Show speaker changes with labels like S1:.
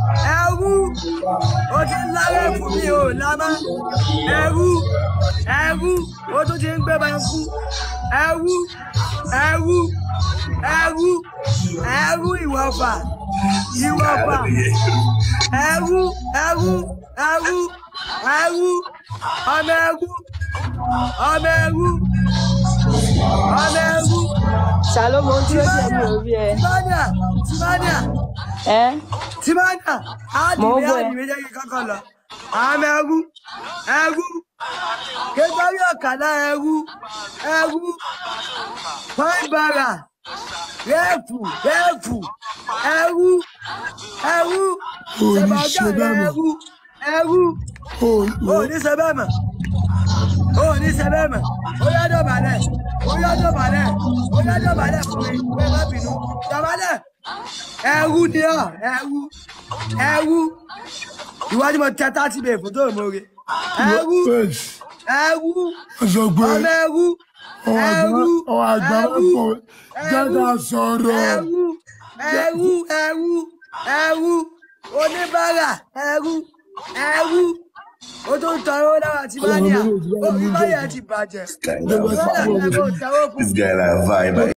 S1: ẹrú ó ti ń lárẹ́ fún mi ò lámá ẹrú ẹrú ó tún ti ń gbé bá kú ẹrú ẹrú ẹrú ẹrú ìwọ̀fà ìwọ̀fà ẹrú ẹrú ẹrú ẹrú ọmọ ẹrú ọmọ ẹrú ọmọ ẹrú
S2: Shalom ohun tí ó jẹ́ mi ò rí ẹ.
S1: tìmánìà tìmánìà
S2: Ẹ́
S1: tìmánìà
S2: Mò ń
S1: ádìmí
S2: bọ̀ ẹ́.
S1: ádìmí jẹ́ kí kọ́kọ́ lọ ọmọ ẹrú ẹrú kékeré ọ̀kadà ẹrú ẹrú pọ́ńbàrà rẹ́ẹ̀fù rẹ́ẹ̀fù ẹrú ẹrú
S3: Ò ní
S1: ṣẹ̀bà
S3: ṣe
S1: ọ̀gá
S3: bẹ́ẹ̀ mọ́.
S1: ẹrú ẹrú
S3: Ò
S1: ó ní ṣe bẹ́ẹ̀ mọ̀ ó ní ṣe bẹ́ẹ̀ mọ̀ ó yá dọ̀bálẹ̀ ó yá dọ̀bálẹ̀ ó yá dọ̀bálẹ̀ fún mi pé má bínú dọ̀bálẹ̀ ẹrú ni ọ ẹrú ẹrú ìwádìí mo tẹ tá ti bèè fún tó mọ̀ re ẹrú
S3: Bẹ́ẹ̀sì.
S1: ẹrú
S3: Wọ́n sọ pé
S1: ọmọ ẹrú
S3: ọwọ́ àgbà
S1: ẹrú
S3: ọwọ́ àgbà máa
S1: ẹrú
S3: pọ̀ jẹ́ ká sọ̀rọ̀.
S1: ẹrú ẹrú ẹrú ẹrú oníbàárà ẹrú ẹrú ó tó ń tọrọ náà àti bá ní à ó rí báyà ti bàjẹ́
S3: Guy na
S1: ó yà
S3: vibe.
S1: ẹ̀kọ́ tẹ̀wọ́ fún
S3: This guy na vibe.